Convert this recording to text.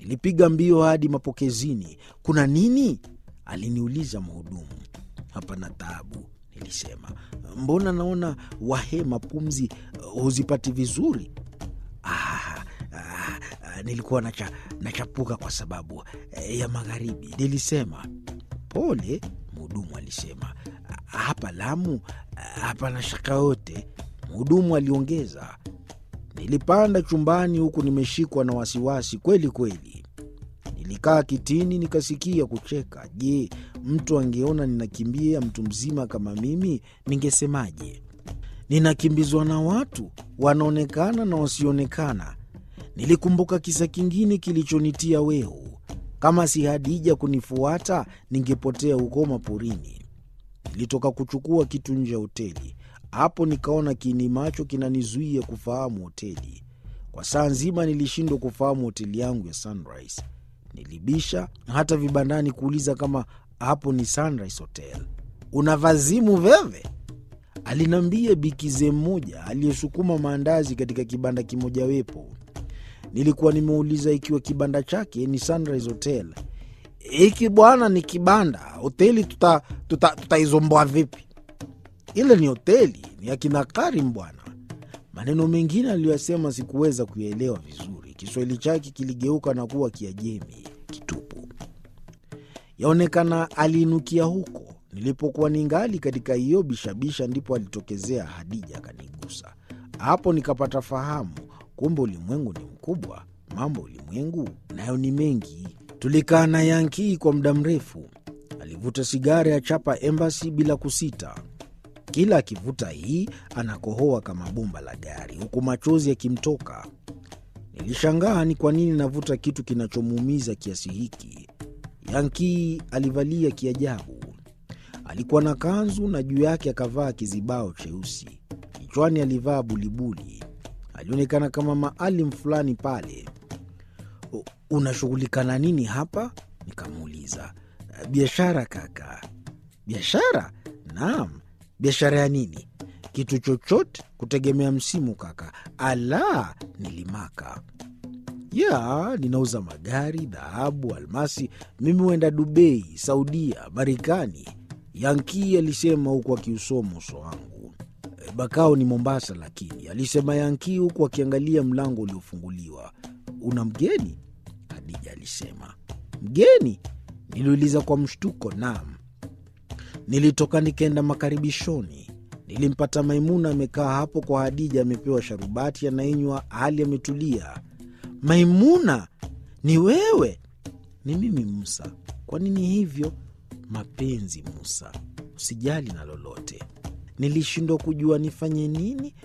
Nilipiga mbio hadi mapokezini. Kuna nini? aliniuliza mhudumu. Hapana taabu, nilisema. Mbona naona wahema pumzi uh, huzipati vizuri? Ah, ah, ah, nilikuwa nacha, nachapuka kwa sababu eh, ya magharibi, nilisema. Pole, mhudumu alisema. Hapa Lamu hapana shaka yote, mhudumu aliongeza. Nilipanda chumbani huku nimeshikwa na wasiwasi kweli kweli. Nilikaa kitini nikasikia kucheka. Je, mtu angeona ninakimbia mtu mzima kama mimi, ningesemaje? Ninakimbizwa na watu wanaonekana na wasioonekana. Nilikumbuka kisa kingine kilichonitia wehu. Kama si Hadija kunifuata, ningepotea huko maporini. Nilitoka kuchukua kitu nje ya hoteli. Hapo nikaona kiini macho kinanizuia kufahamu hoteli. Kwa saa nzima nilishindwa kufahamu hoteli yangu ya Sunrise. Nilibisha hata vibandani kuuliza kama hapo ni Sunrise Hotel. Una vazimu veve? Aliniambia bikize mmoja aliyesukuma maandazi katika kibanda kimojawepo. Nilikuwa nimeuliza ikiwa kibanda chake ni Sunrise Hotel. Hiki bwana ni kibanda, hoteli tutaizomboa tuta, tuta vipi? Ile ni hoteli, ni akina Karim bwana. Maneno mengine aliyoyasema sikuweza kuyaelewa vizuri. Kiswahili chake kiligeuka na kuwa Kiajemi kitupu. Yaonekana aliinukia huko nilipokuwa ningali katika hiyo bishabisha, ndipo alitokezea Hadija akanigusa. Hapo nikapata fahamu, kumbe ulimwengu ni mkubwa, mambo ulimwengu nayo ni mengi. Tulikaa na Yankii kwa muda mrefu. Alivuta sigara ya chapa Embassy bila kusita. Kila akivuta hii anakohoa kama bomba la gari, huku machozi yakimtoka. Nilishangaa ni kwa nini navuta kitu kinachomuumiza kiasi hiki. Yankii alivalia kiajabu. Alikuwa na kanzu na juu yake akavaa kizibao cheusi. Kichwani alivaa bulibuli. Alionekana kama maalim fulani pale. Unashughulika na nini hapa? Nikamuuliza. Biashara kaka. Biashara? Naam. Biashara ya nini? Kitu chochote kutegemea msimu kaka. Ala, nilimaka. Ya, ninauza magari, dhahabu, almasi. Mimi huenda Dubai, Saudia, Marekani. Yankii alisema huku akiusoma uso wangu. Bakao ni Mombasa, lakini alisema Yankii huku akiangalia mlango uliofunguliwa. Una mgeni? Hadija alisema. Mgeni? Niliuliza kwa mshtuko. Naam. Nilitoka nikaenda makaribishoni. Nilimpata Maimuna amekaa hapo kwa Hadija, amepewa sharubati anainywa, hali ametulia. Maimuna, ni wewe? Ni mimi Musa. Kwa nini hivyo? Mapenzi Musa, usijali na lolote. Nilishindwa kujua nifanye nini